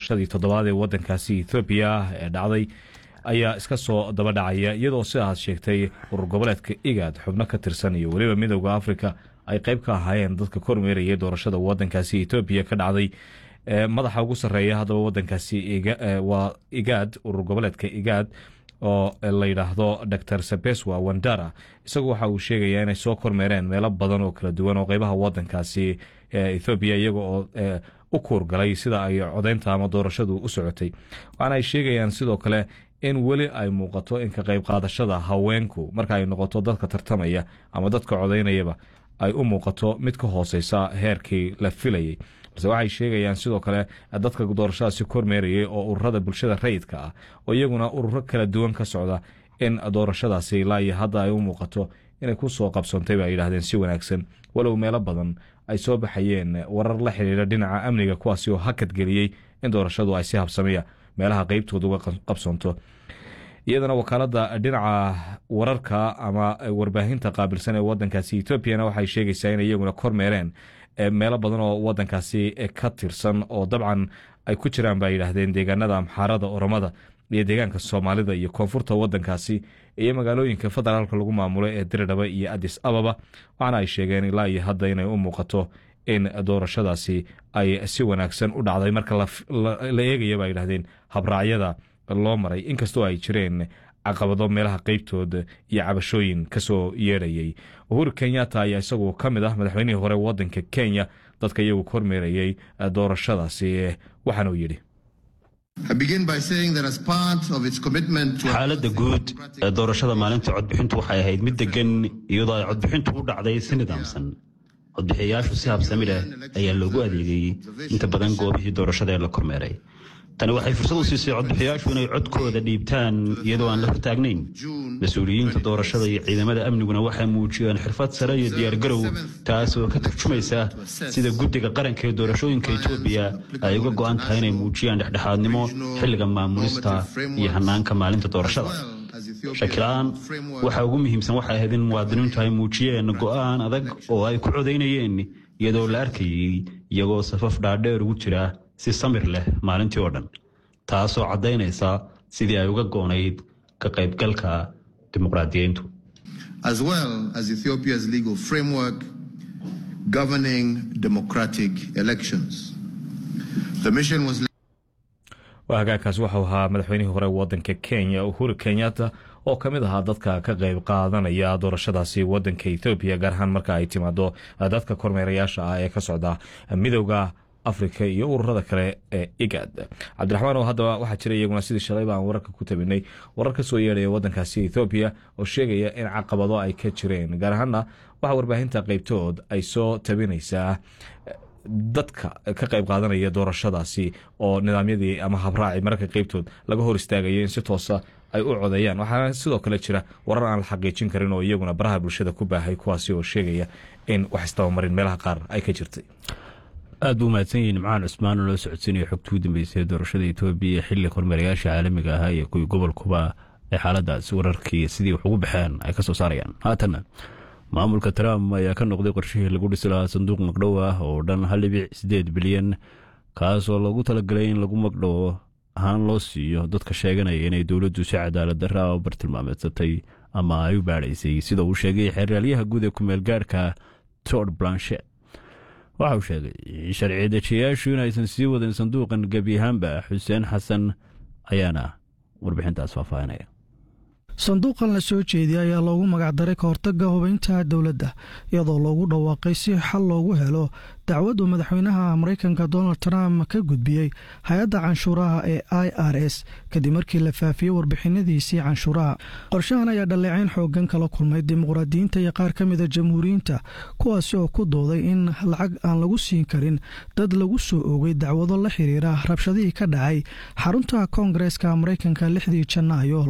doorashadii toddobaad ee wadankaasi ethoobiya ee dhacday ayaa iska soo daba dhacaya iyadoo sidaas sheegtay urur goboleedka igaad xubno ka tirsan iyo weliba midooda afrika ay qayb ka ahaayeen dadka kormeerayay doorashada wadankaasi etoobiya ka dhacday madaxa ugu sarreeya haddaba wadankaasi waa igaad urur goboleedka igaad oo la yidhaahdo dor sabeswa wandara isagu waxa uu sheegayaa inay soo kormeereen meelo badan oo kala duwan oo qeybaha wadankaasi ethoobiya iyaga oo u kuurgalay sida ay codeynta ama doorashadu u socotay waxaana ay sheegayaan sidoo kale in weli ay muuqato in ka qayb qaadashada haweenku marka ay noqoto dadka tartamaya ama dadka codeynayaba ay u muuqato mid ka hooseysa heerkii la filayay balse waxay sheegayaan sidoo kale dadka doorashadaasi kormeerayay oo ururada bulshada rayidka ah oo iyaguna ururo kala duwan ka socda in doorashadaasi ilaa iyo hadda ay u muuqato inay ku soo qabsoontay ba ay yidhahdeen si wanaagsan walow meelo badan ay soo baxayeen warar la xidhiidha dhinaca amniga kuwaasi oo hakadgeliyey in doorashadu ay si habsamiya meelaha qeybtooda uga qabsoonto iyadana wakaalada dhinaca wararka ama warbaahinta qaabilsan ee wadankaasi etoobiyana waxay sheegaysaa in iyaguna kormeereen meelo badan oo wadankaasi ka tirsan oo dabcan ay ku jiraan ba yidhaahdeen deegaanada amxaarada oromada iyo deegaanka soomaalida iyo koonfurta wadankaasi iyo magaalooyinka federaalka lagu maamulo ee diridhaba iyo adis ababa waxaana ay sheegeen ilaa iyo hadda inay u muuqato in doorashadaasi ay si wanaagsan u dhacday marka la eegaya ba yidhahdeen habraacyada loo maray inkastoo ay jireen caqabado meelaha qeybtooda iyo cabashooyin kasoo yeedhayay uhuru kenyatta ayaa isagu ka mid ah madaxweynihii hore wadanka kenya dadka iyagu kormeerayay doorashadaasi waxaanuu yidhi xaaladda guud ee doorashada maalinta codbixintu waxay ahayd mid degan iyadoo ay codbixintu u dhacday si nidaamsan codbixiyayaashu si habsami leh ayaa loogu adeegayey inta badan goobihii doorashada ee la kormeeray tani waxay fursad u siisay codbixiyaashu inay codkooda dhiibtaan iyadoo aan la hortaagnayn mas-uuliyiinta doorashada iyo ciidamada amniguna waxay muujiyeen xirfad sare iyo diyaargarow taas oo ka turjumaysa sida guddiga qaranka ee doorashooyinka etoobiya ay uga go'an tahay inay muujiyaan dhexdhexaadnimo xilliga maamulista iyo hannaanka maalinta doorashada shakila-aan waxa ugu muhiimsan waxay ahayd in muwaadiniintu ay muujiyeen go'aan adag oo ay ku codaynayeen iyadoo la arkayey iyagoo safaf dhaadheer ugu jira si samir leh maalintii oo dhan taasoo caddaynaysa sidii ay uga goonayd ka qaybgalka dimuqraadiyiintu as well as ethiopia's legal framework governing democratic elections the mission was hagaagkaasi waxau ahaa madaxweynihii hore wadanka kenya uhuru kenyatta oo ka mid ahaa dadka ka qayb qaadanaya doorashadaasi wadanka ethoobiya gaar ahaan marka ay timaado dadka kormeerayaasha ah ee ka socda midowda afrika iyo ururada kale ee igad cabdiraxmaan oo haddaba waxaa jira iyaguna sidii shalayba aan wararka ku tabinay warar ka soo yeedhaya wadankaasi ethoobiya oo sheegaya in caqabado ay ka jireen gaar ahaana waxaa warbaahinta qeybtood ay soo tabinaysaa dadka ka qayb qaadanaya doorashadaasi oo nidaamyadii ama habraaci mararka qeybtood laga hor istaagayo in si toosa ay u codeeyaan waxaana sidoo kale jira warar aan la xaqiijin karin oo iyaguna baraha bulshada ku baahay kuwaasi oo sheegaya in wax istabamarin meelaha qaar ay ka jirtay aad buu mahadsan yihiin nimcaan cusmaan oo loo socodsiinaya xogta ugu dambeysay doorashada etoobiya xilli kormeerayaasha caalamiga ahaa iyo kuwii gobolkuba ee xaaladaas wararkii sidii wax ugu baxeen ay ka soo saarayaan haatanna maamulka trump ayaa ka noqday qorshihii lagu dhisi lahaa sanduuq magdhow ah oo dhan hal dhibic sideed bilyan kaasoo loogu talagalay in lagu magdhowo ahaan loo siiyo dadka sheeganaya inay dowladdu si cadaalad darra u bartilmaameedsatay ama ay u baadhaysay sida uu sheegay xeeraalyaha guud ee kumeel gaarhka tord blanchet waxa uu sheegay in sharci dejiyayaashu inaysan sii wadin sanduuqan gebi ahaanba xuseen xasan ayaana warbixintaas faahfaahinaya sanduuqan la soo jeediyay ayaa loogu magacdaray ka hortagga hubaynta dowladda iyadoo loogu dhawaaqay si xal loogu helo dacwaddu madaxweynaha maraykanka donald trump ka gudbiyey hay-adda canshuuraha ee i r s kadib markii la faafiyey warbixinadiisii canshuuraha qorshahan ayaa dhaleecayn xoogan kala kulmay dimuqraadiyiinta iyo qaar ka mida jamhuuriyiinta kuwaasi oo ku dooday in lacag aan lagu siin karin dad lagu soo oogay dacwado la xiriira rabshadihii ka dhacay xarunta koongareeska maraykanka lixdii janaayo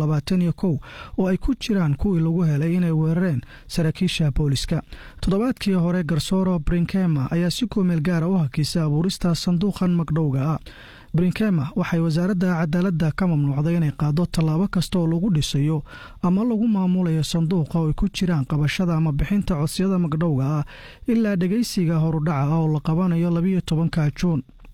oo ay ku jiraan kuwii lagu helay inay weerareen saraakiisha booliska toddobaadkii hore garsooro brinkema ayaa si kumeel gaara u hakisay abuurista sanduuqan magdhowga ah brinkema waxay wasaaradda cadaaladda ka mamnuucday inay qaado tallaabo kasta oo lagu dhisayo ama lagu maamulayo sanduuqa oo ay ku jiraan qabashada ama bixinta codsiyada magdhowga ah ilaa dhegaysiga horudhaca ah oo la qabanayo labiyo tobanka juun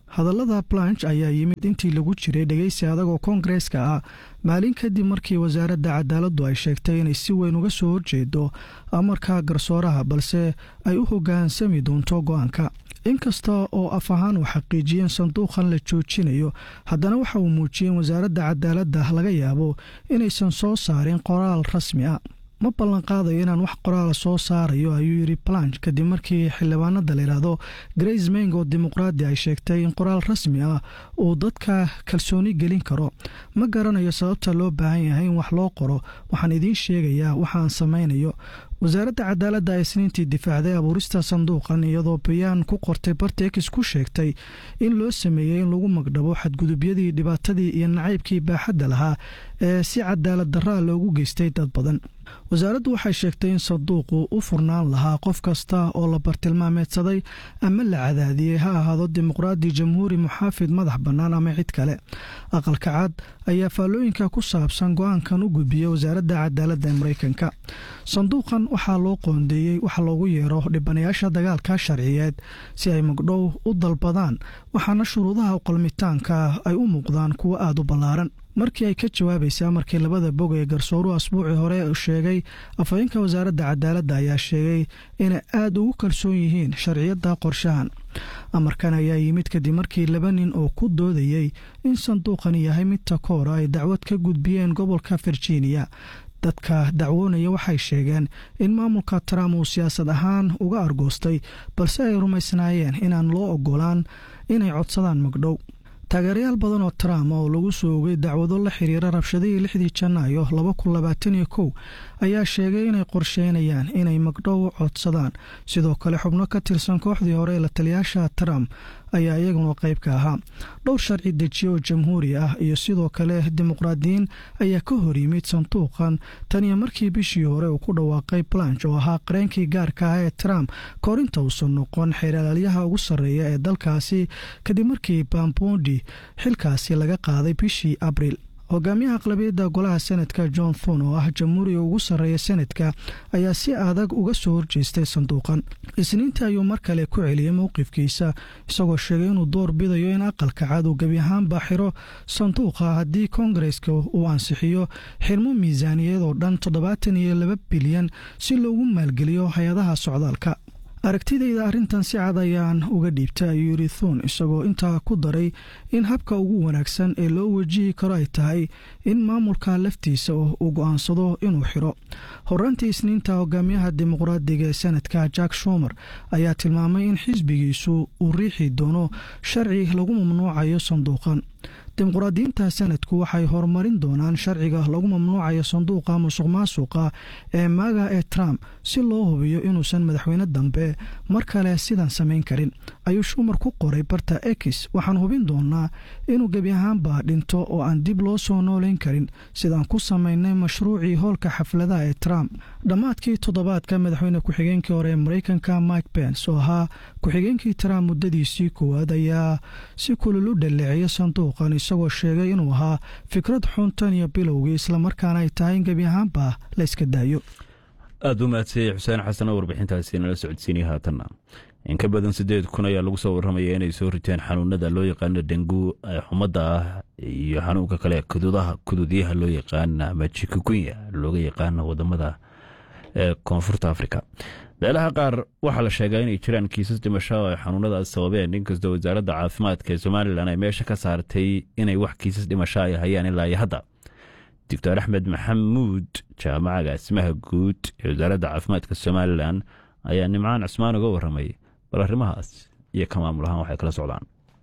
hadallada planch ayaa yimid intii lagu jiray dhegeysi adag oo koongareeska ah maalin kadib markii wasaaradda cadaaladdu ay sheegtay inay si weyn uga soo horjeedo amarka garsooraha balse ay u hoggaansami doonto go-aanka inkasta oo af ahaan uu xaqiijiyeen sanduuqan la joojinayo haddana waxa uu muujiyeen wasaaradda cadaaladda laga yaabo inaysan soo saarin qoraal rasmi ah ma ballanqaadayo inaan wax qoraala soo saarayo ayuu yidhi planch kadib markii xildhibaanada layidhaahdo grace meng oo dimuqraadi ay sheegtay in qoraal rasmi ah uu dadka kalsooni gelin karo ma garanayo sababta loo baahan yahay in wax loo qoro waxaan idiin sheegayaa waxaan samaynayo wasaaradda cadaaladda ee isniintii difaacday abuurista sanduuqan iyadoo bayaan ku qortay bartex ku sheegtay in loo sameeyey in lagu magdhabo xadgudubyadii dhibaatadii iyo nacaybkii baaxadda lahaa ee si cadaalad daraa loogu geystay dad badan wasaaraddu waxay sheegtay in sanduuqu u furnaan lahaa qof kasta oo la bartilmaameedsaday ama la cadaadiyey ha ahaado dimuqraadi jamhuuri muxaafid madax bannaan ama cid kale aqalka cad ayaa faallooyinka ku saabsan go-aankan u gudbiyey wasaaradda cadaaladda ee maraykanka sanduuqan waxaa loo qoondeeyey wax loogu yeero dhibanayaasha dagaalka sharciyeed si ay magdhow u dalbadaan waxaana shuruudaha qalmitaanka ay u muuqdaan kuwo aada u ballaaran markii ay ka jawaabaysa markii labada bog ee garsooruhu asbuucii hore sheegay afhayeenka wasaaradda cadaaladda ayaa sheegay inay aada ugu kalsoon yihiin sharciyadda qorshahan amarkan ayaa yimid kadib markii laba nin oo ku doodayey in sanduuqani yahay mid takoora ay dacwad ka gudbiyeen gobolka virginia dadka dacwoonaya waxay sheegeen in maamulka trump uu siyaasad ahaan uga argoostay balse ay rumaysnaayeen inaan loo ogolaan inay codsadaan magdhow taageerayaal badan oo trump oo lagu soo ogay dacwado la xiriira rabshadihii lixdii janaayo laba kun labaatan iyo kow ayaa sheegay inay qorsheynayaan inay magdhow codsadaan sidoo kale xubno ka tirsan kooxdii hore ee la taliyaasha trump ayaa iyaguna qayb ka ahaa dhowr sharci dejiye oo jamhuuri ah iyo sidoo kale dimuqraadiyiin ayaa ka hor yimid sanduuqan tan iyo markii bishii hore uu ku dhawaaqay planch oo ahaa qareenkii gaarka ah ee trump koorinta uusan noqon xeeralaalyaha ugu sarreeya ee dalkaasi kadib markii bambondi xilkaasi laga qaaday bishii abriil hogaamiyaha aqlabiyadda golaha senadka john thun oo ah jamhuuriga ugu sarreeya senadka ayaa si adag uga soo horjeestay sanduuqan isniintii ayuu mar kale ku celiyey mowqifkiisa isagoo sheegay inuu door bidayo in aqalka cad uu gebi ahaanba xiro sanduuqa haddii koongareska uu ansixiyo xirmo miisaaniyad oo dhan toddobaatan iyo laba bilyan si loogu maalgeliyo hay-adaha socdaalka aragtidayda arrintan si cad ayaan uga dhiibtay ayuu yidhi thuun isagoo intaa ku daray in habka ugu wanaagsan ee loo wajihi karo ay tahay in maamulka laftiisa uu go'aansado inuu xiro horaantii isniinta hogaamiyaha dimuqraadiga ee senadka jack shumer ayaa tilmaamay in xisbigiisu uu riixi doono sharci lagu mamnuucayo sanduuqan dimuqraadiyiinta sanadku waxay horumarin doonaan sharciga lagu mamnuucayo sanduuqa musuq maasuqa ee maaga ee trump si loo hubiyo inuusan madaxweyne dambe mar kale sidan samayn karin ayuu shumar ku qoray barta ex waxaan hubin doonaa inuu gebi ahaanba dhinto oo aan dib loo soo noolayn karin sidaan ku samaynay mashruucii hoolka xafladaha ee trump dhammaadkii toddobaadka madaxweyne ku-xigeenkii hore ee maraykanka mike pence oo ahaa ku-xigeenkii trump muddadiisii koowaad ayaa si kulul u dhaleeceeya sanduuqan isagoo sheegay inuu ahaa fikrad xun tan iyo bilowgii islamarkaana ay tahay in gebi ahaanba la yska daayo aada u mahadsanyay xuseen xasan oo warbixintaasi nala socodsiinaya haatanna in ka badan siddeed kun ayaa lagu soo warramaya inay soo riteen xanuunada loo yaqaano dengu ee xumadda ah iyo xanuunka kale kududaha kududyaha loo yaqaana ama jikugunya looga yaqaano wadamada ee koonfurta afrika meelaha qaar waxaa la sheegaa inay jiraan kiisas dhimasho oo ay xanuunadaas sababeen inkastoo wasaaradda caafimaadka ee somalilan ay meesha ka saartay inay wax kiisas dhimasho ay hayaan ilaa iyo hadda doctor axmed maxamuud jaamacaga asmaha guud ee wasaaradda caafimaadka somalilan ayaa nimcaan cusmaan uga waramay bal arrimahaas iyo ka maamul ahaan waxay kala socdaan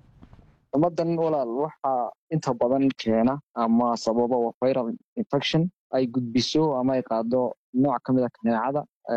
ummadan walaal waxaa inta badan keena ama sababa waa viral infection ay gudbiso ama ay qaado nooc ka mid a kaneecada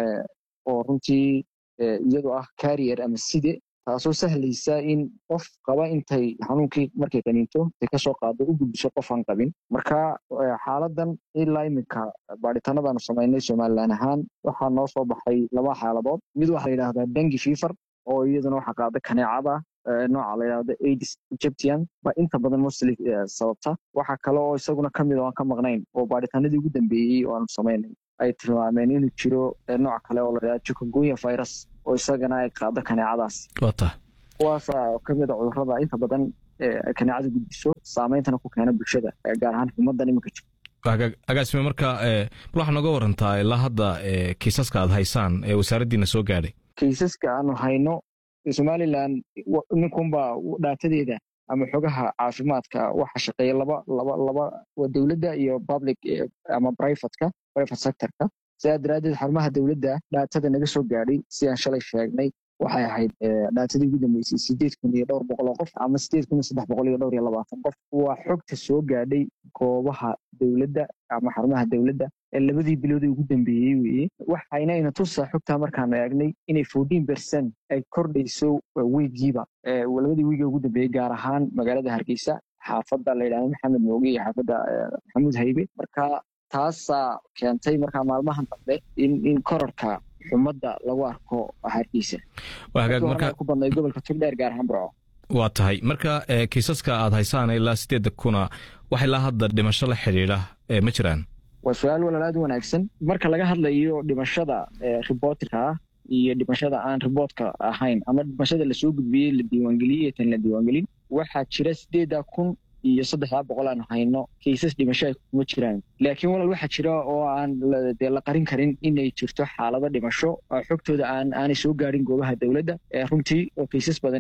oo runtii iyadu ah carrier ama side taasoo sahlaysa in qof qaba intay xanuunkii markay qaniinto intay kasoo qaado u gudbiso qof aan qabin marka xaaladan ilaa iminka baadhitaanadaanu samaynay somalilan ahaan waxaa noo soo baxay laba xaaladood mid waxaa la yidhahdaa dengi fever oo iyaduna waxaa qaada kaneecada nooca la yidhahdo aidis egyptian ba inta badan mostly sababta waxaa kale oo isaguna kamid oo aan ka maqnayn oo baadhitaanadii ugu dambeeyey oo aanu samaynay ay tilmaameen inuu jiro nooc kale oo la yidhahdo chikungunya virus oo isagana ay qaado kaneecadaas wata kuwaasa kamid a cudurrada inta badan kaneecada gudbiso saameyntana ku keena bulshada gaar ahaan xumadan iminka jirto agaasime marka bal waxaa nooga warantaa ilaa hadda kiisaska aad haysaan ee wasaaraddiina soo gaadhay kaysaska aanu hayno somalilan ninkunbaa dhaatadeeda ama xogaha caafimaadka waxa shaqeeya laba laba laba dowladda iyo public ama privateka private sectorka sidaa daraaddeed xarumaha dowladda dhaatada naga soo gaadhay sidaan shalay sheegnay waxay ahayd dhaatadii ugu dambeysay sideed kun iyo dhowr boqol oo qof ama sideed kun iyo saddex boqol iyo dhowr iyo labaatan qof waa xogta soo gaadhay goobaha dowladda ama xarumaha dowladda ee labadii biloodii ugu dambeeyey weeye waxayna ina tusaa xogtaa markaanu eegnay inay fourteen percent ay kordhayso wiigiiba labadii wiiga ugu dambeeyey gaar ahaan magaalada hargeysa xaafadda la yidhahdo maxamed mooge iyo xaafadda maxamuud haybe marka taasaa keentay markaa maalmahan dambe in korarka xumadda lagu arko hargeysa ku badnay gobolka togdheer gaar ahaan burco waa tahay marka kiisaska aad haysaan ilaa sideedda kuna wax ilaa hadda dhimasho la xidhiidha ma jiraan waa su-aal walaal aad u wanaagsan marka laga hadlayo dhimashada riboortka ah iyo dhimashada aan riboortka ahayn ama dhimashada lasoo gudbiyey la diiwaangeliyey iyo tan la diiwaangelin waxaa jira sideedda kun iyo saddexdaa boqol aanu hayno kaysas dhimasho ay kuma jiraan laakiin walaal waxaa jira oo aan dee la qarin karin inay jirto xaalado dhimasho xogtooda aan aanay soo gaadhin goobaha dowladda runtii oo kaysas badan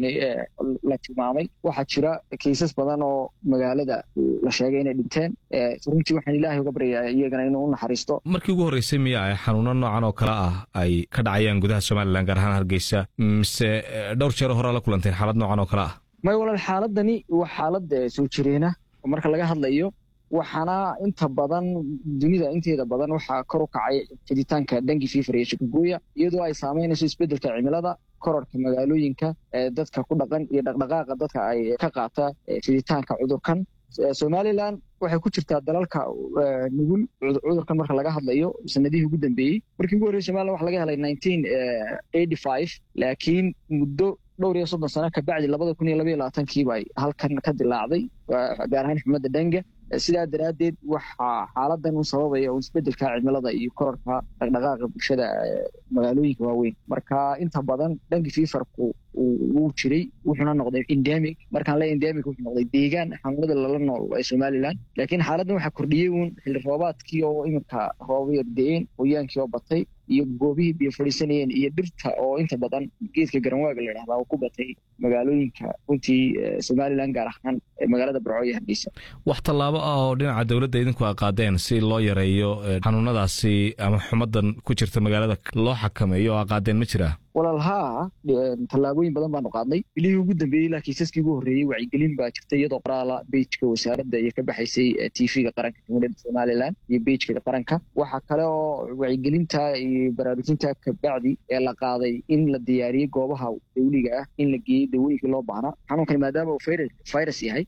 la tilmaamay waxaa jira kaysas badan oo magaalada la sheegay inay dhinteen runtii waxaan ilaahay uga baryayaa iyagana inuu u naxariisto markii ugu horreysay miya ay xanuuno noocan oo kale ah ay ka dhacayaan gudaha somalilan gaar ahaan hargeysa mise dhowr jeero horaa la kulanteen xaalad noocan oo kale ah may walaal xaaladani waa xaalad soo jireena oo marka laga hadlayo waxaana inta badan dunida inteeda badan waxaa kor u kacay fiditaanka dengi fifer iyo shikaguya iyadoo ay saameynayso isbeddelka cimilada kororka magaalooyinka dadka ku dhaqan iyo dhaqdhaqaaqa dadka ay ka qaata fiditaanka cudurkan somalilan waxay ku jirtaa dalalka nugul cudurkan marka laga hadlayo sanadihii ugu dambeeyey markii ugu horreyay somalilan waxa laga helay nineteen eighty five laakiin muddo dhowr iyo soddon sano kabacdi labada kun iyo labaiyo labaatankiiba ay halkan ka dilaacday gaar ahaan xumadda dhenga sidaa daraaddeed waxaa xaaladan u sababaya un isbeddelka cimilada iyo kororka dhaqdhaqaaqa bulshada magaalooyinka waaweyn marka inta badan dhanki fifarku wuu jiray wuxuuna noqday endemic markaan le endemic wuxuu noqday deegaan xanuunada lala nool ee somaliland laakiin xaaladdan waxaa kordhiyey uun xilli roobaadkii oo iminka roobaya da-een qoyaankii oo batay iyo goobihii biyo fadhiisanayeen iyo dhirta oo inta badan geedka garanwaaga la yidhahdaa oo ku batay magaalooyinka runtii somaliland gaar ahaan magaalada burco iyo hargeysa wax tallaabo ah oo dhinaca dowladda idinku a qaadeen si loo yareeyo xanuunadaasi ama xumadan ku jirta magaalada loo xakameeyo oo a qaadeen ma jiraa walaal haa tallaabooyin badan baanu qaadnay bilihii ugu dambeeyey ilaa kiisaskii ugu horreeyey wacyigelin baa jirta iyadoo qoraala beijka wasaaradda iyo ka baxaysay tvga qaranka jamhuuriyadda somalilan iyo beijka qaranka waxaa kale oo wacyigelinta iyo baraarujinta kabacdi ee la qaaday in la diyaariyey goobaha dawliga ah in la geeyey dawooyinkii loo baahnaa xanuunkani maadaama uu virus yahay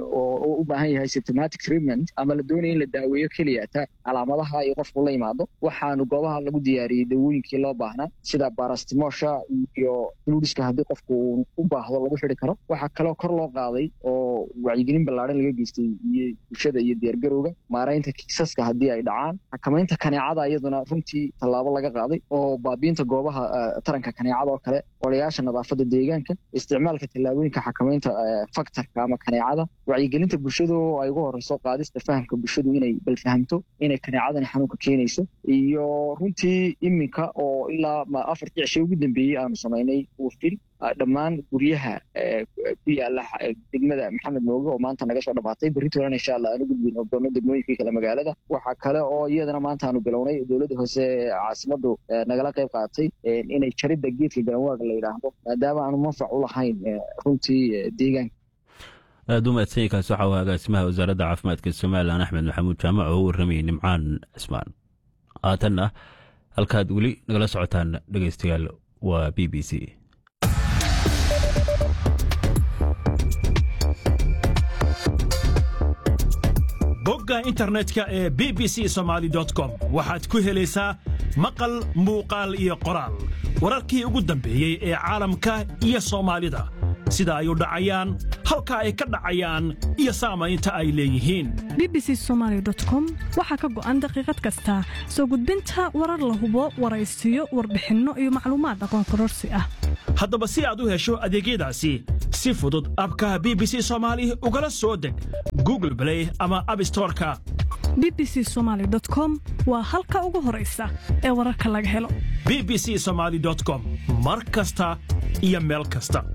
oo u baahan yahay symptomatic treatment ama la doonaya in la daaweeyo keliyata calaamadaha iyo qofku la yimaado waxaanu goobaha lagu diyaariyey dawooyinkii loo baahnaa sida barastimosha iyo fludiska haddii qofku u baahdo lagu xidi karo waxaa kaloo kor loo qaaday oo wacyigelin ballaaran laga geystay iyo bulshada iyo diyaargarowga maaraynta kiisaska haddii ay dhacaan xakamaynta kaneecada iyaduna runtii tallaabo laga qaaday oo baabiinta goobaha taranka kaneecada oo kale olayaasha nadaafadda deegaanka isticmaalka tallaabooyinka xakamaynta faktorka ama kaneecada wacyigelinta bulshada oo ay ugu horeyso qaadista fahamka bulshadu inay bal fahamto inay kaneecadani xanuunka keenayso iyo runtii iminka oo ilaa afartii cishe ugu dambeeyey aanu samaynay wafil dhammaan guryaha ku yaala degmada maxamed mooge oo maanta naga soo dhamaatay berritoolana insha allah aanu gudbin ogdoono degmooyinkii kale magaalada waxaa kale oo iyadana maanta aanu bilownay dowladda hoose caasimadu nagala qayb qaadatay inay jaridda geedka garanwaaga la yidhaahdo maadaama aanu manfac u lahayn runtii deegaanka aada u mahadsanyainkaas waxa uu agaasimaha wasaaradda caafimaadka somalilan axmed maxamuud jaamac oo u warramayay nimcaan cismaan haatanna halkaad weli nagala socotaan dhegeystayaal waa b b c bogga internetka ee b b c somaali com waxaad ku helaysaa maqal muuqaal iyo qoraal wararkii ugu dambeeyey ee caalamka iyo soomaalida sida ay u dhacayaan halka ay ka dhacayaan iyo saamaynta ay leeyihiin bbc somalycom waxaa ka go'an daqiiqad kasta soo gudbinta warar la hubo waraysiyo warbixinno iyo macluumaad aqoon kororsi ah haddaba si aad u hesho adeegyadaasi si fudud abka b b c soomaali ugala soo deg google blay ama abstoreka bbc somaly com waa halka ugu horaysa ee wararka laga helo b b c somaali com mar kasta iyo meel kasta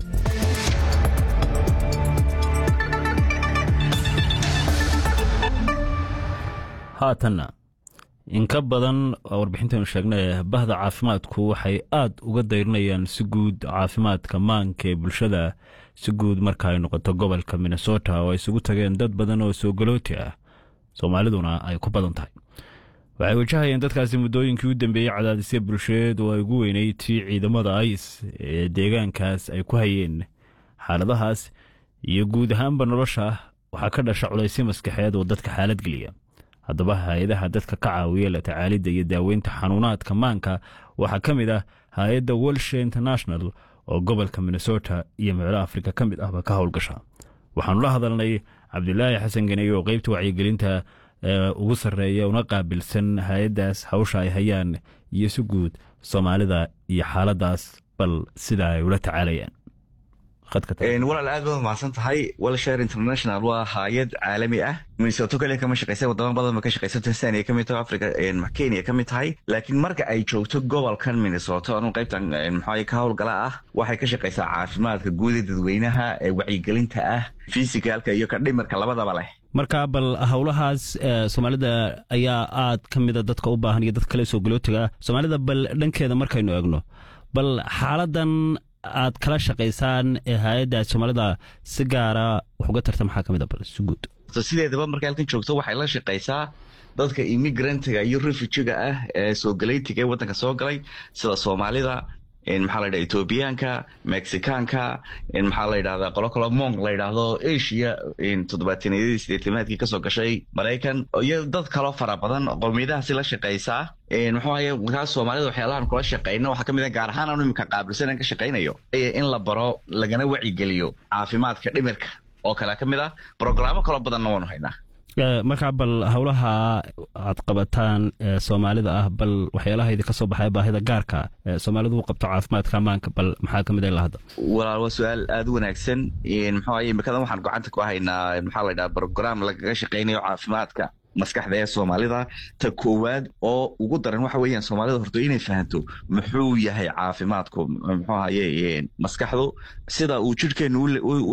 haatanna in ka badan warbixintaynu sheegnay bahda caafimaadku waxay aad uga dayrinayaan si guud caafimaadka maanka ee bulshada si guud marka ay noqoto gobolka minnesota oo ay isugu tageen dad badan oo soogalooti ah soomaaliduna ay ku badan tahay waxay wajahayeen dadkaasi muddooyinkii u dambeeyey cadaadisya bulsheed oo ay ugu weyneyd tii ciidamada ais ee deegaankaas ay ku hayeen xaaladahaas iyo guud ahaanba nolosha waxaa ka dhasha culaysyo maskaxeed oo dadka xaalad geliya haddaba hay-adaha dadka ka caawiya la tacaalidda iyo daaweynta xanuunaadka maanka waxaa ka mid ah hay-adda welshe international oo gobolka minnesota iyo meelo afrika ka mid ahba ka howlgasha waxaanu la hadalnay cabdilaahi xasan ganey oo qeybta wacyigelinta ugu sarreeya una qaabilsan hay-addaas hawsha ay hayaan iyo si guud soomaalida iyo xaaladdaas bal sida ay ula tacaalayaan walaal aad baad mahadsan tahay welshare international waa hay-ad caalami ah minnesoto kaliya kama shaqeysa wadamo badan ba ka shaqeysa tanzania kamid tahay africa kenya kamid tahay laakiin marka ay joogto gobolkan minnesota anu qaybtan maxaa ka howlgala ah waxay ka shaqeysaa caafimaadka guuda dadweynaha ee wacyigelinta ah fisikaalka iyo ka dhimirka labadaba leh marka bal howlahaas soomaalida ayaa aad ka mida dadka u baahan iyo dad kale soo galootiga ah soomaalida bal dhankeeda markaynu eegno bal xaaladan aad kala shaqaysaan ee hay-adda soomaalida si gaara wax uga tarta maxaa ka mid a bal si guud sideedaba markay halkan joogto waxay la shaqaysaa dadka immigrantiga iyo refujiga ah ee soo galaytiga ee waddanka soo galay sida soomaalida maxaa la yidhahda ethoobiyaanka mexicaanka maxaa la yidhahdaa qolo kalo mong la yidhaahdo asia toddobaataniyadii sideetamaadkii kasoo gashay maraykan iyo dad kaloo fara badan qowmiyadahaasi la shaqaysaa muxuu ahaye markaas soomaalida waxyaalahan kula shaqeyno waxaa ka mid ah gaar ahaan anu iminka qaabilsan ka shaqaynayo in la baro lagana wacigeliyo caafimaadka dhimirka oo kale ka mid ah brogaraamo kaloo badanna waanu haynaa markaa bal howlaha aad qabataan soomaalida ah bal waxyaalaha idinka soo baxaya baahida gaarka soomaalidu u qabto caafimaadka amaanka bal maxaa kamid ilaa hadda walaal waa su-aal aada u wanaagsan muxuu ahaye imikadan waxaan gacanta ku haynaa maxaa la yidhaha brogram lagaga shaqeynayo caafimaadka maskaxda ee soomaalida ta koowaad oo ugu daran waxa weeyaan soomaalida horto inay fahanto muxuu yahay caafimaadku muxuu ahaye maskaxdu sida uu jidhkeenu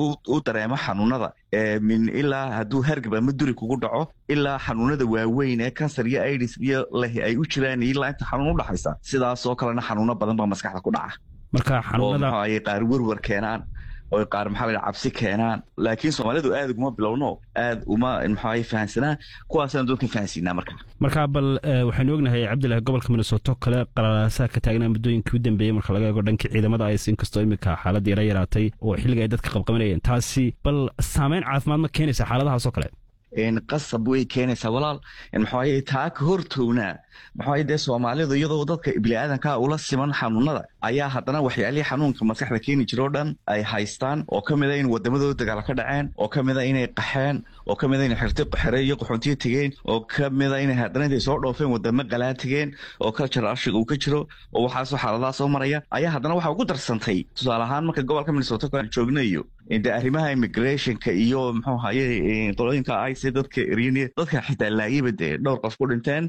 u dareemo xanuunada min ilaa hadduu hargab ama duri kugu dhaco ilaa xanuunada waaweyn ee kansar iyo idis iyo leh ay u jiraan ilaa inta xanuun u dhaxaysa sidaasoo kalena xanuuno badan baa maskaxda ku dhaca marka oo xanuunada muxuu ahaye qaar werwer keenaan oo qaar maxaa la yidhaha cabsi keenaan laakiin soomaalidu aad uguma bilowno aad uma maxaa fahansanaa kuwaasaan dadka fahansiinaa marka markaa bal eh, waxaynu ognahay cabdilahi gobolka minnesota oo kale qalalaasaha ka taagnaa muddooyinkii u dambeeyey marka laga eego dhankii ciidamada ay inkastoo iminka xaaladda yara yaraatay oo xilliga ay dadka qabqabanayeen taasi bal saameyn caafimaad ma keenaysa xaaladahaas oo kale qasab way keenaysaa walaal maxaa taa ka hortownaa maxaa dee soomaalidu iyadoo dadka biniaadanka ula siman xanuunada ayaa haddana waxyaalihii xanuunka maskaxda keeni jira oo dhan ay haystaan oo ka mid a in wadamadooda dagaal ka dhaceen oo ka mid a inay qaxeen oo ka mid a inay xirti xere iyo qaxoontiyo tegeen oo ka mid a inay haddana intay soo dhoofeen wadamo qalaa tegeen oo culture ashiga uu ka jiro oo waxaasoo xaaladaha soo maraya ayaa haddana waxa ugu darsantay tusaale ahaan marka gobolka minnesota aan joognayo de arrimaha immigrationka iyo muxuu haye qolooyinka ice dadka eryaniya dadka xitaa laayaba dee dhowr qof ku dhinteen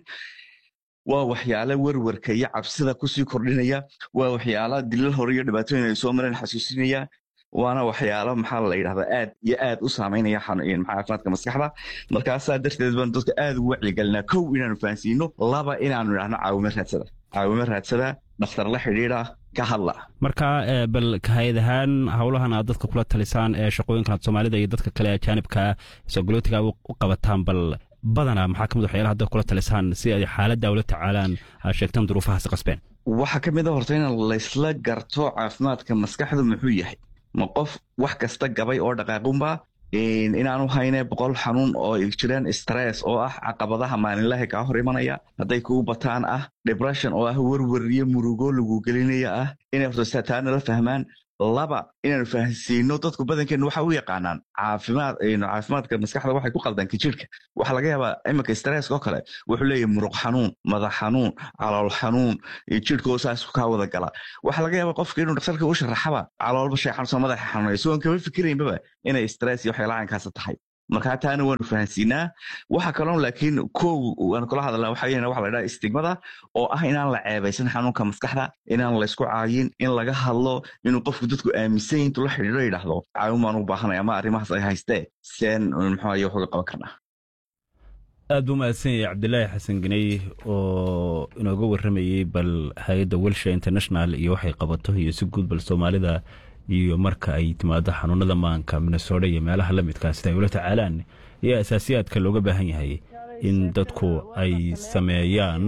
waa waxyaala werwerka iyo cabsida kusii kordhinaya waa waxyaala dilal hore iyo dhibaatooyin ay soo mareen xasuusinaya waana waxyaalo maxaa la yidhahdaa aad iyo aad u saameynaya xanu- maxaa caafimaadka maskaxda markaasaa darteed baan dadka aad ugu wacyigelinaa kow inaanu fahansiino laba inaanu idhahno caawimo raadsada caawimo raadsada dhakhtar la xidhiidha ka hadla marka eh, bal hay-ad ahaan howlahan aad dadka kula talisaan ee shaqooyinkan aad soomaalida iyo dadka kale ajaanibka sogolootiga u u qabataan bal badanaa maxaa kamid waxyaalaha dadka kula talisaan si ay xaaladda ula tacaalaan aad sheegtaan duruufahaasi qasbeen waxaa ka mid a horta in laysla garto caafimaadka maskaxdu muxuu yahay ma qof wax kasta gabay oo dhaqaaqunba inaanu hayne boqol xanuun oo ay jiraan stress oo ah caqabadaha maalinlaha kaa hor imanaya hadday kugu bataan ah depression oo ah werwer iyo murugo lagu gelinaya ah inay horta taana la fahmaan laba inaanu fahansiino dadku badankeenu waxa u yaqaanaan caafimaad caafimaadka maskaxda waxay ku qaldanka jirka waxa laga yaabaa iminka stresska oo kale wuxuu leeyahay muruq xanuun madax xanuun calool xanuun jirka oo saas kaa wada gala waxa laga yaabaa qofka inuu dhaktarka u sharaxaba caloolba shay xanuunsan madaxa xanuunaya sigoon kama fikiraynbaba inay stress iyo waxyaala caynkaasa tahay marka taana waanu fahansiinaa waxa kaloon laakiin kow waan kula hadalnaa waxa weeyaan waxa la dhaha istigmada oo ah inaan la ceebaysan xanuunka maskaxda inaan la isku caayin in laga hadlo inuu qofku dadku aaminsan intuu la xidhiidho yidhaahdo caawin baan u baahanay ama arrimahaas ay haystee seen muxuu aye wax uga qaban karnaa aad buu mahadsan yahay cabdilaahi xasan ganey oo inooga warramayey bal hay-adda welsha international iyo waxay qabato iyo si guud bal soomaalida iyo marka ay timaado xanuunada maanka minnesota iyo meelaha la midkaa sida ay ula tacaalaan iyo asaasiyaadka looga baahan yahay in dadku ay sameeyaan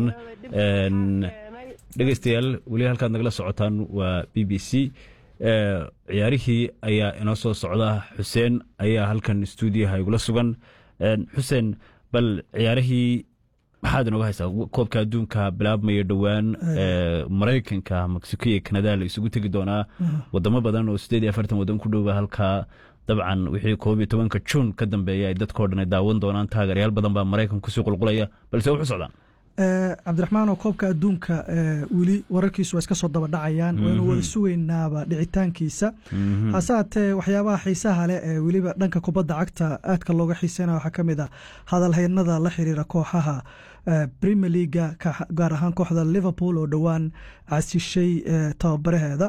dhegeystayaal weli halkaad nagala socotaan waa b b c ciyaarihii ayaa inoo soo socda xuseen ayaa halkan stuudiyaha igula sugan xuseen bal ciyaarihii maxaad inooga haysaa koobka adduunka bilaabmaya dhowaan maraykanka mexico iyo kanada la isugu tegi doonaa wadamo badan oo sideed iyo afartan wadan ku dhowba halkaa dabcan wixii koob iyo tobanka juun ka dambeeya ay dadkao dhan ay daawan doonaan taageeryaal badan baa maraykan kusii qulqulaya balse wuxu socdaan cabdiraxmaanoo koobka adduunka weli wararkiisu waa iska soo daba dhacayaan waynu wada sugaynaaba dhicitaankiisa hase haatee waxyaabaha xiisaha leh ee weliba dhanka kubadda cagta aadka looga xiiseynaya waxaa ka mid a hadalhaynada la xiriira kooxaha premier leaga gaar ahaan kooxda liverpool oo dhowaan casishay tababaraheeda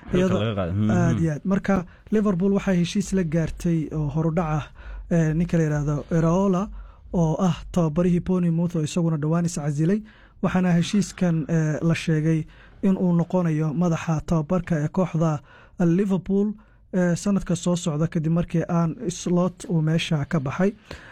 aad iyo aad marka liverpool waxay heshiis la gaartay oo horudhaca ninka la yidhaahdo eraola oo ah tababarihii bonimouth oo isaguna dhowaan iscasilay waxaana heshiiskan la sheegay in uu noqonayo madaxa tababarka ee kooxda liverpool sanadka soo socda kadib markii aan slot uu meesha ka baxay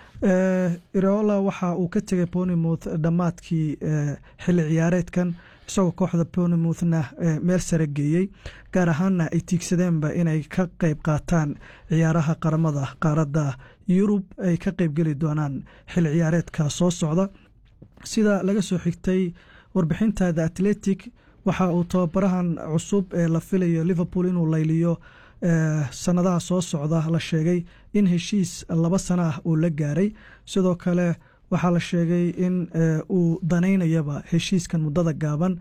ireola waxa uu ka tegay bonimouth dhammaadkii xilli ciyaareedkan isagoo kooxda bonimouthna meel sare geeyey gaar ahaanna ay tiigsadeenba inay ka qeyb qaataan ciyaaraha qaramada qaaradda yurub ay ka qeybgeli doonaan xilli ciyaareedka soo socda sida laga soo xigtay warbixinta the atletic waxa uu tababarahan cusub ee la filayo liverpool inuu layliyo sanadaha soo socda la sheegay in heshiis laba sana ah uu la gaaray sidoo kale waxaa la sheegay in uu danaynayaba heshiiskan muddada gaaban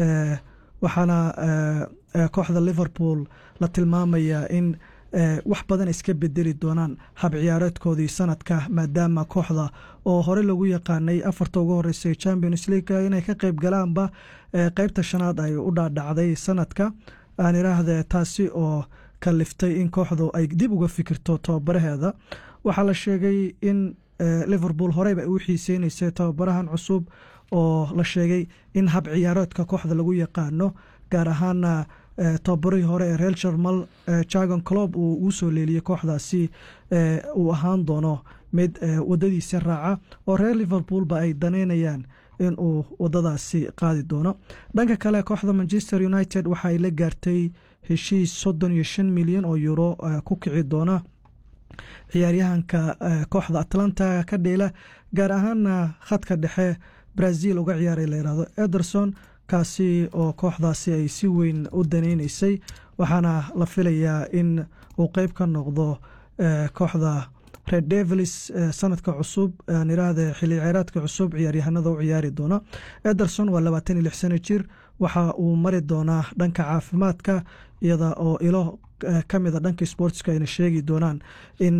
waxaana kooxda liverpool la tilmaamayaa in wax badan iska bedeli doonaan hab ciyaareedkoodii sanadka maadaama kooxda oo hore lagu yaqaanay afarta ugu horeysay champions league inay ka qeyb galaanba qeybta shanaad ay u dhaadhacday sanadka aan iraahde taasi oo kaliftay in kooxdu ay dib uga fikirto tababaraheeda waxaa la sheegay in liverpool horeyba ay u xiiseyneysay tababarahan cusub oo la sheegay in hab ciyaareedka kooxda lagu yaqaano gaar ahaana tababarihii hore ee reer jarmal jagon clob uu ugu soo leeliyey kooxdaasi uu ahaan doono mid wadadiisa raaca oo reer liverpoolba ay daneynayaan in uu wadadaasi qaadi doono dhanka kale kooxda manchester united waxa ay la gaartay heshiis soddon iyo shan milyan oo euro ku kici doona ciyaaryahanka kooxda atlanta ka dheela gaar ahaana khadka dhexe brazil uga ciyaaray layihahdo ederson kaasi oo kooxdaasi ay si weyn u daneyneysay waxaana la filayaa in uu qeyb ka noqdo kooxda red devils sanadka cusub aan iraahde xilli ciyaareedka cusub ciyaaryahanada u ciyaari doona ederson waa labaatan iyo lix sano jir waxa uu mari doonaa dhanka caafimaadka iyada oo ilo ka mida dhanka sportska ayna sheegi doonaan in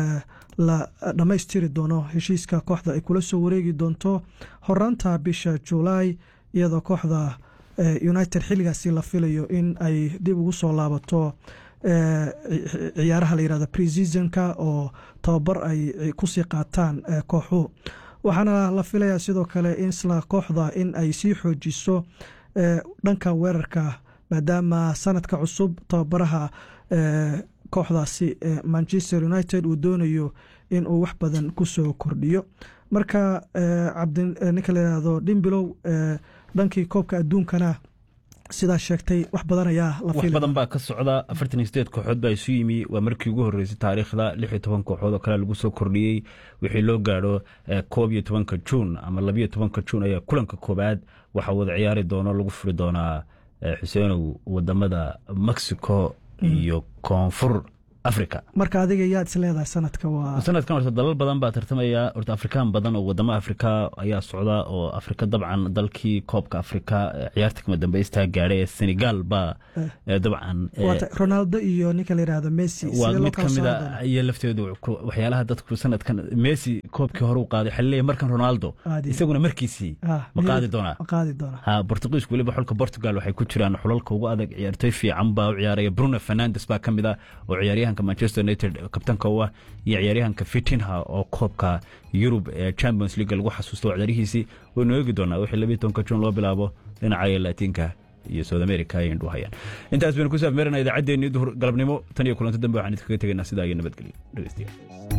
la dhammaystiri doono heshiiska kooxda ay kula soo wareegi doonto horaanta bisha julaay iyadoo kooxda united xilligaasi la filayo in ay dib ugu soo laabato ciyaaraha la yirahdo preseasonka oo tababar ay kusii qaataan kooxuhu waxaana la filayaa sidoo kale insla kooxda in ay sii xoojiso dhanka weerarka maadaama sanadka cusub tababaraha kooxdaasi manchester united uu doonayo in uu wax badan kusoo kordhiyo marka ninka layihahdo dhimbilow dhankii koobka adduunkana sidaa sheegtay wax badan ayaa la wax badan baa ka socda afartan iyo sideed kooxood baa isu yimi waa markii ugu horreysay taariikhda lix iyo toban kooxood oo kale lagu soo kordhiyey wixii loo gaadho koob iyo tobanka juun ama labiyo tobanka juun ayaa kulanka koobaad waxaa wada ciyaari doono lagu furi doonaa xuseenow wadamada mexico iyo koonfur africa marka adiga yaad isleedahay sanadka waa sanadkan horta dalal badan baa tartamaya horta afrikaan badan oo wadamo afrika ayaa socda oo afrika dabcan dalkii koobka afrika ciyaarta kama dambeystaa gaadhay ee senegal baa dabcan ronaldo iyo ninka la yidhaahdo messi waa mid ka mid a iyo lafteedu waxyaalaha dadku sanadkan messi koobkii hore u qaaday waxaa leeyahay markan ronaldo isaguna markiisii ma qaadi doonaa qaadi doonaa ha portugiisku weliba xulka portugal waxay ku jiraan xulalka ugu adag ciyaartoy fiican baa u ciyaaraya bruno fernandes baa ka mid ah oo ciyaaryahan manchester united kabtanka u ah iyo ciyaaryahanka fitinha oo koobka yurub ee champions league lagu xasuusto ciyaarihiisii waynu eegi doonaa wixii labiyi tobanka jun loo bilaabo dhinaca latiinka iyo south america ay indhu hayaan intaas baynu ku saafmeerana idaacaddeenii duhur galabnimo tan iyo kulanto dambe waxaan idinkaga tegaynaa sidaa iyo nabadgelyo dhegeystayaal